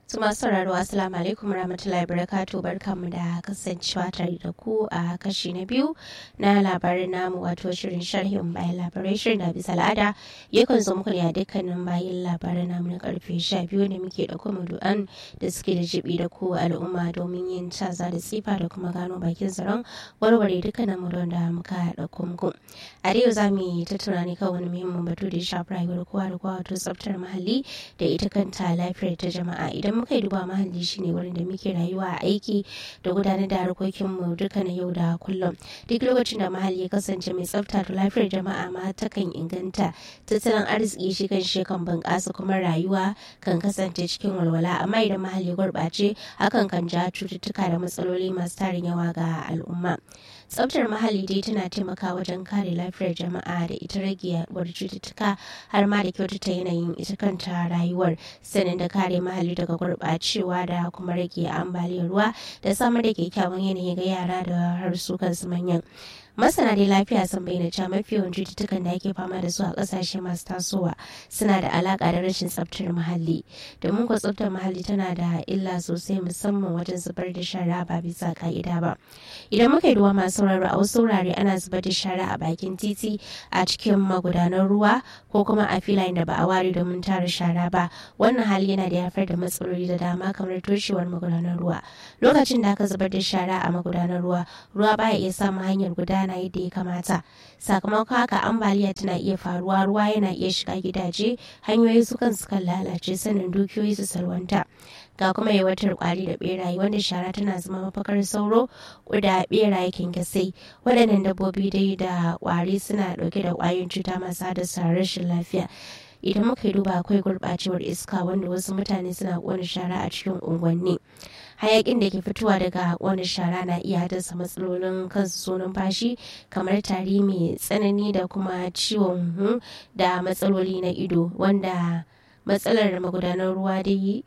su masu sauraro assalamu alaikum rahmatullahi barakatu barkamu da kasancewa tare da ku a kashi na biyu na labarin namu wato shirin sharhin bayan labarai shirin da bisa al'ada yakan zo muku ne a dukkanin bayan labaran namu na karfe sha biyu da muke da kuma du'an da suke da jibi da ku al'umma domin yin caza da tsifa da kuma gano bakin tsaron warware dukkanin mu da muka ɗauko muku a yau za mu yi tattauna ne kan wani muhimmin batu da ya shafi rayuwar kowa da kowa wato tsaftar muhalli da ita kanta lafiyar ta jama'a idan muka yi duba mahalli shine wurin da muke rayuwa a aiki da gudanar da harkokinmu duka na yau da kullum duk lokacin da mahalli ya kasance mai tsafta da lafiyar jama'a ma takan inganta tattalin arziki shi kan shi kan bunƙasa kuma rayuwa kan kasance cikin walwala amma idan mahalli gurɓace hakan kan ja cututtuka da matsaloli masu tarin yawa ga al'umma tsaftar muhalli dai tana taimakawa wajen kare lafiyar jama'a da ita rage yaduwar cututtuka har ma da kyautata yanayin ita kanta rayuwar sanin da kare muhalli daga gurɓacewa da kuma rage ambaliyar ruwa da samar da kyakkyawan yanayi ga yara da har su kansu manyan masana dai lafiya sun bayyana cewa mafi yawan cututtukan da ake fama da su a kasashe masu tasowa suna da alaka da rashin tsaftar muhalli domin ko tsaftar muhalli tana da illa sosai musamman wajen zubar da shara ba bisa ka'ida ba idan muka yi ruwa masu sauraro a wasu wurare ana zubar da shara a bakin titi a cikin magudanan ruwa ko kuma a filayen da ba a ware domin tara shara ba wannan hali yana da haifar da matsaloli da dama kamar toshewar magudanan ruwa lokacin da aka zubar da shara a magudanan ruwa ruwa baya iya samun hanyar gudana gudana yadda ya kamata sakamakon haka ambaliya tana iya faruwa ruwa yana iya shiga gidaje hanyoyi su kan kan lalace sannan dukiyoyi su salwanta ga kuma yawatar kwari da beraye wanda shara tana zama mafakar sauro da beraye kyankyasai waɗannan dabbobi dai da kwari suna ɗauke da ƙwayoyin cuta masu haddasa rashin lafiya idan muka yi duba akwai gurɓacewar iska wanda wasu mutane suna ƙona shara a cikin unguwanni hayakin da ke fitowa daga wani shara na iya haddasa matsalolin kansu so numfashi kamar tari mai tsanani da kuma ciwon hu da matsaloli na ido wanda matsalar magudanar ruwa dai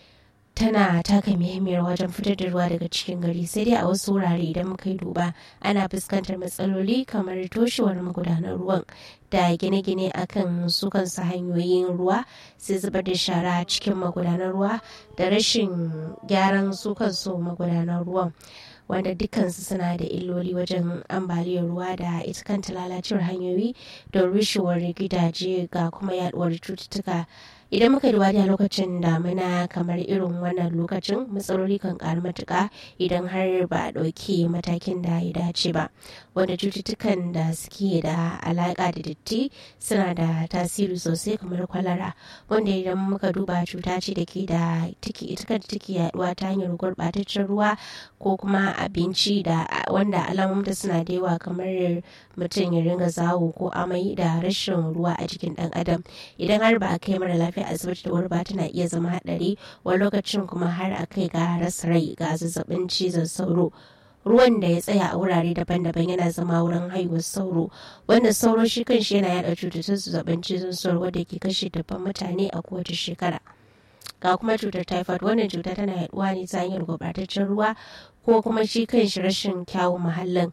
tana taka muhimmiyar wajen fitar da ruwa daga cikin gari sai dai a wasu wurare idan muka yi duba ana fuskantar matsaloli kamar toshewar magudanar ruwan da gine-gine akan su kansu hanyoyin ruwa sai zubar da shara cikin magudanar ruwa da rashin gyaran su kansu magudanar ruwan wanda dukansu suna da illoli wajen ambaliyar ruwa da ita kanta lalacewar hanyoyi da rushewar gidaje ga kuma yaduwar cututtuka idan muka duba da lokacin damina kamar irin wannan lokacin matsaloli kan karu matuka idan har ba a ɗauki matakin da ya dace ba wanda cututtukan da suke da alaƙa da datti suna da tasiri sosai kamar kwalara wanda idan muka duba cuta ce da ke da take ita kanta take yaduwa ta hanyar gurɓataccen ruwa ko kuma abinci da wanda alamomin suna da yawa kamar mutum ya ringa zawo ko amai da rashin ruwa a jikin ɗan adam idan har ba a kai mara lafiya asibiti da wuri ba tana iya zama haɗari wani lokacin kuma har a kai ga rasa rai ga zazzabin cizon sauro ruwan da ya tsaya a wurare daban-daban yana zama wurin haihuwar sauro wanda sauro shi kanshi yana yada cututtukan zazzabin cizon sauro wadda ke kashe dabban mutane a kowace shekara ga kuma cutar typhoid wannan cuta tana yaduwa ne ta hanyar gurɓataccen ruwa ko kuma shi kanshi rashin kyawun muhallin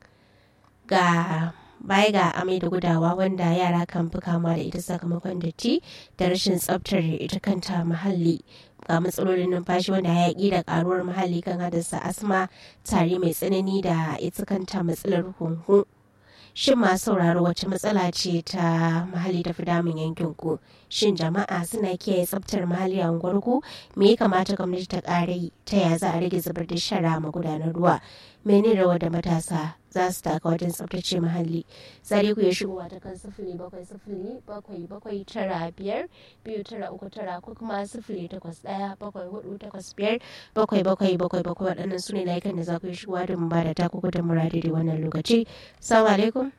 ga baya ga amai da gudawa wanda yara kan fi kama da ita sakamakon datti da rashin tsabtar ita kanta muhalli ga matsalolin numfashi wanda hayaƙi da ƙaruwar muhalli kan haddasa asma tare mai tsanani da ita kanta matsalar hunhu shin ma sauraro wacce matsala ce ta muhalli ta fi damun yankin ku shin jama'a suna kiyaye tsabtar muhalli a unguwarku me ya kamata gwamnati ta ƙara yi ta ya za a rage zubar da shara magudanar ruwa mene rawa da matasa za su taka wajen tsabtace muhalli sai ku ya shigowa ta kan sifili bakwai sifili bakwai bakwai tara biyar biyu tara uku tara ko kuma sifili takwas ɗaya bakwai hudu takwas biyar bakwai bakwai bakwai bakwai waɗannan su ne layukan da za ku yi shigowa da mu ba da taku da muradi da wannan lokaci salamu alaikum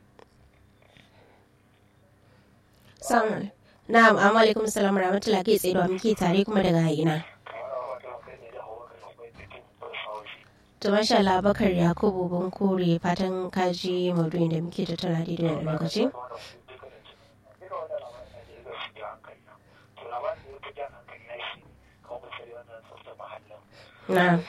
salamu na'am amma alaikum salam rahmatullahi kai tsaye da muke tare kuma daga ina To masha Allah Bakar Yakubu Bunkure fatan kaji maudu'in da muke tattauna daidai da lokaci. Na.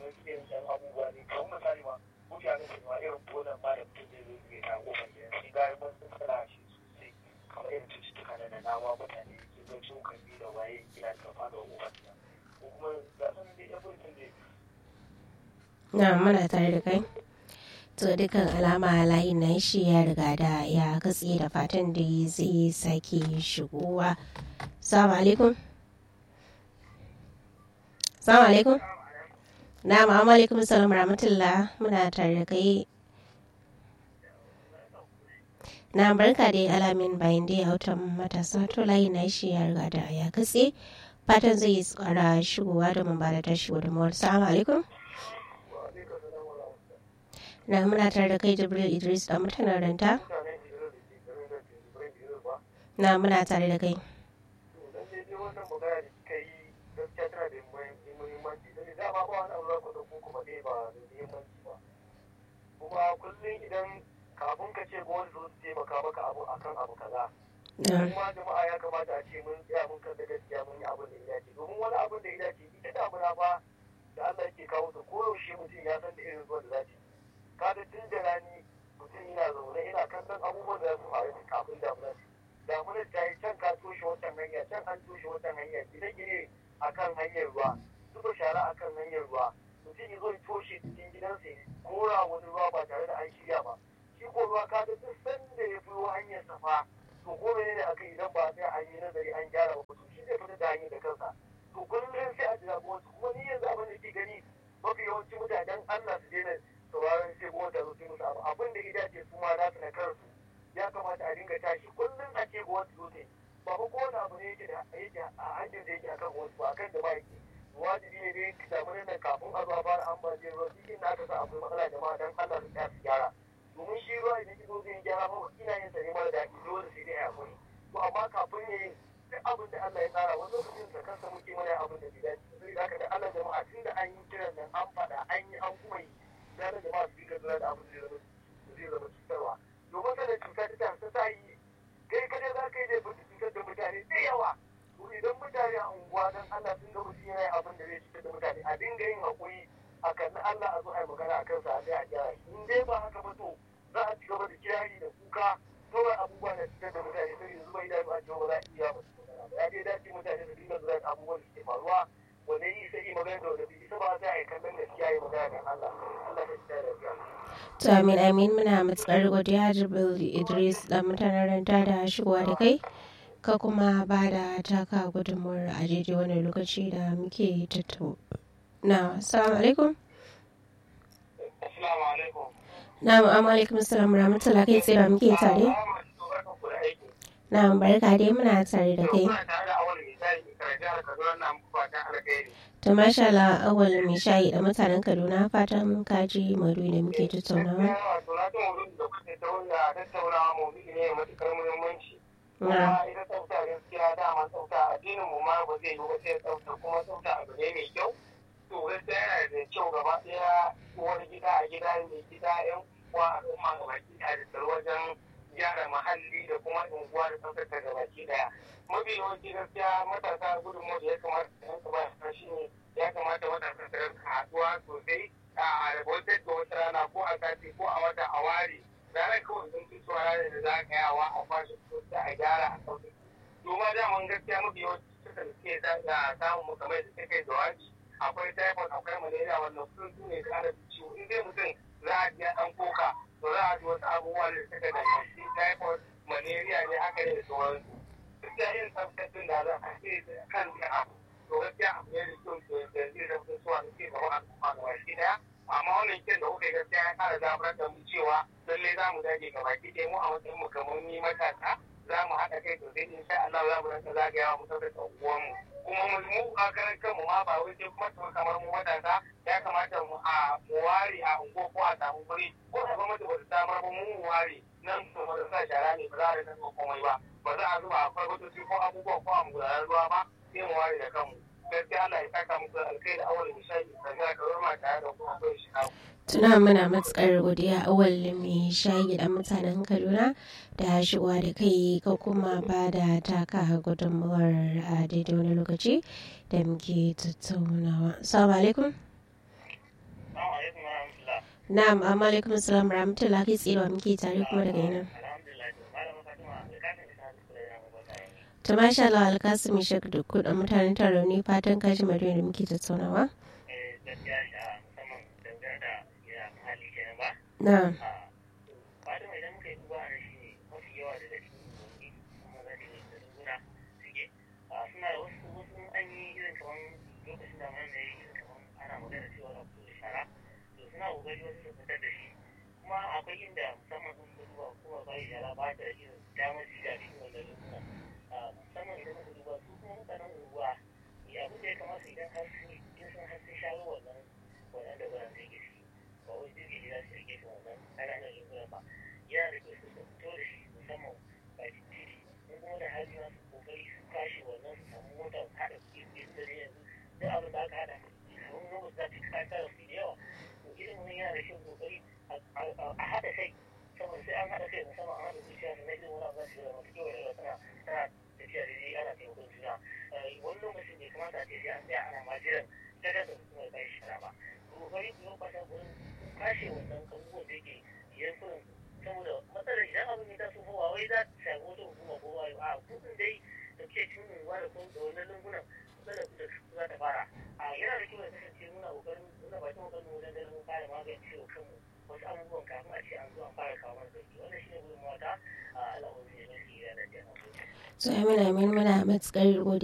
wasu irin ɗan abubuwa ne kamar misali ma mutane su ma irin bolan ma da mutum zai zo ya ta kofar gidan sai ga ban matsala shi sosai kamar irin cututtuka na da nama mutane ke zo cokali da waye gida ta fada wa kofar gida ko kuma ga sun dai ya mutum ne na muna tare da kai to dukkan alama layin nan shi ya riga da ya katse da fatan da zai sake shigowa salamu alaikum salamu alaikum na ma'amu alaikum salam rahmatullah muna tare da kai na barka da alamin bayan da ya hautan matasa to layin na shi ya riga da ya katse fatan zai tsara shigowa da mun ba da tashi gudunmawar salamu alaikum na muna tare da kai jibril idris da mutanen ranta na muna tare da kai kuma kullum idan kafin ka ce gwamnati zo su taimaka maka abu akan abu kaza kuma jama'a ya kamata a ce mun tsaya mun kan da gaskiya mun yi abin da ya dace domin wani abin da ya dace ita damuna fa da Allah ke kawo ta koyaushe mutum ya san da irin zuwa da zaci kada tun da rani mutum yana zaune yana kallon abubuwan da su faru kafin damuna damuna ta yi can ka toshe wancan hanya can an toshe wancan hanya gine-gine a kan hanyar ruwa zuba shara a kan hanyar ruwa mutum ya zo ya toshe cikin gidansa ya kora wani ruwa ba tare da an shirya ba shi ko ruwa ka duk sanda ya fi hanyar safa to ko ne aka idan ba sai an yi nazari an gyara ba to shi zai fita da hanyar da kansa to kullum sai a jira wasu kuma ni yanzu abin da ke gani mafi yawancin mutanen Allah su daina sauraron sai kuma da zuci musu abu abin da ya ce su ma za su na kansu ya kamata a dinga tashi kullum a ce gwamnati zo ta ba ko kowane abu ne yake da yake a hanyar da yake akan wasu ba akan da ba yake wajibi ne dai ka samu nan kafin a zuwa fara ambaliyar ruwa duk inda aka sa akwai matsala jama'a dan Allah su tsaya su gyara domin shi ruwa idan ki zo zai gyara ba ina yin sa ne mara daɗi dole sai dai a hakuri to amma kafin ne duk abin da Allah ya tsara wani lokacin sa kansa muke mana abin da bai dace sai da haka da Allah jama'a tun da an yi kiran nan an faɗa an yi an kuma yi da da jama'a su dinga lura da abin da zai zama cutarwa domin sanin cuta ta ta sa yi kai kadai za ka yi da cutar da mutane da yawa to idan mutane a unguwa dan Allah sun ga mutum yana abin da zai cutar da mutane a dinga yin haƙuri a kan Allah a zo a yi magana a kansa a sai a gyara in dai ba haka ba to za a ci gaba da kirari da kuka kawai abubuwa da cutar da mutane sai yanzu bai dace a cewa ba za a iya ba ya dai dace mutane su dinga lura da abubuwan da ke faruwa wanda yi sai yi magana da wanda bai ba za a yi kallon gaskiya yi magana da Allah Allah ya ci da to amin amin muna matsar godiya jibril idris da mutanen ranta da shigowa da kai ka kuma ba da taka gudunmuwar a daidai wani lokaci da muke tattauna assalamu alaikum Assalamu alaikum. na'am amma alaikum assalam rahmatullah kai tsaye da muke tare na'am barka dai muna tare da kai to masha Allah awal mai shayi da mutanen Kaduna fatan ka ji maudu'i da muke tattaunawa kuma ita tsafta gaskiya dama tsafta addinin mu ma ba zai yi ba sai tsafta kuma tsafta abu ne mai kyau to gaskiya yana da kyau gaba daya wani gida a gida ne gida yan uwa al'umma gaba ɗaya da wajen gyara muhalli da kuma unguwa da tsaftace gaba daya mafi yawanci gaskiya matasa gudunmu da ya kamata da yanka ba shi ne ya kamata matasa su rinka haɗuwa sosai a rabotar da wata rana ko a sati ko a wata a ware ranar kawai sun fi tsoron ranar da za a kayawa a kwashe sosai a gyara a sauƙi domin daman gaskiya mafi yawanci suka da suke samun kamar da suke jawabi akwai typhoid akwai malaria wannan sun su ne kara ciwo in dai mutum za a ji an koka to za a ji wasu abubuwa da suka da shi typhoid malaria ne haka ne da sauransu gaskiya yin tsaftace da za a ce kan da abu to gaskiya abu ne da kyau da zai zama suwa da ke gaba al'umma da baki daya amma wannan kyan da kuka gaskiya ya kara zaburar da mu cewa lallai za mu dage gaba ki ɗaya mu a matsayin mu kamar ni matasa za mu haɗa kai sosai insha Allah za mu rasa zagayawa mu tsaftace unguwanmu kuma mu a karan kanmu ma ba wai sai kuma kamar mu matasa ya kamata mu a mu ware a ungo ko a samu guri ko da gwamnati ba ta samar ba mu mu ware nan kuma da sa shara ne ba za a rika komai ba ba za a zuba a farfatoci ko abubuwa ko a magudanar ruwa ba sai mu ware da kanmu gaskiya Allah ya saka muku alkai da awal misali da ga kawar ma tare da kuma kai shi tuna muna matsakar godiya awal mai shayi da mutanen kaduna da shigowa da kai ka kuma ba da taka gudunmawar a daidai wani lokaci da muke tattaunawa salamu alaikum na'am amma alaikum salam rahmatullahi kai tsira muke tare kuma daga yana ta masha Allah alkasimi shek da kudin mutanen taro ne fatan kashi mariya da muke tattaunawa na'am kokari wasu su fitar da shi kuma akwai inda musamman sun fi duba kuma bai shara ba ta irin damar shiga cikin wannan lokutan musamman idan muka duba su kuma mutanen unguwa abin da ya kamata idan har sun in sun har sun shawo wannan wannan da wurin zai gaske ba wai jirgin gida su rike su wannan ƙananan lokutan ba yana da kyau su fito da shi musamman bakin titi in kuma da hali masu kokari su kashe wannan su samu mota haɗa kuɗi su da yanzu duk abin da aka haɗa sun zama za ta kasa su da yawa irin wani yana da shi kokari a haɗa kai saboda sai an haɗa kai musamman an haɗa zuciya da nake wani abu su da masu kewa da tana tana tafiya da dai ana taimakon juna wani lokacin bai kamata a ce sai an tsaya ana majiran daga da kuma ya kai shara ba kokari ku yau kwasa gurin kashe wannan abubuwan da yake yankunan saboda matsalar idan abin ya taso kowa wai za ta shafi wata hukuma ko wani a kudin dai da ke cin unguwa da kuma da wannan lungunan matsalar da za ta fara a yana da kyau ya kasance muna kokarin muna bakin kokarin wajen ganin mun fara magance wa kanmu wasu abubuwan kafin a ce an zo an fara kawo mana sauki wannan shine gudunmawa ta a al'amuran da ya gaskiya da jama'a so amina amin muna matukar godiya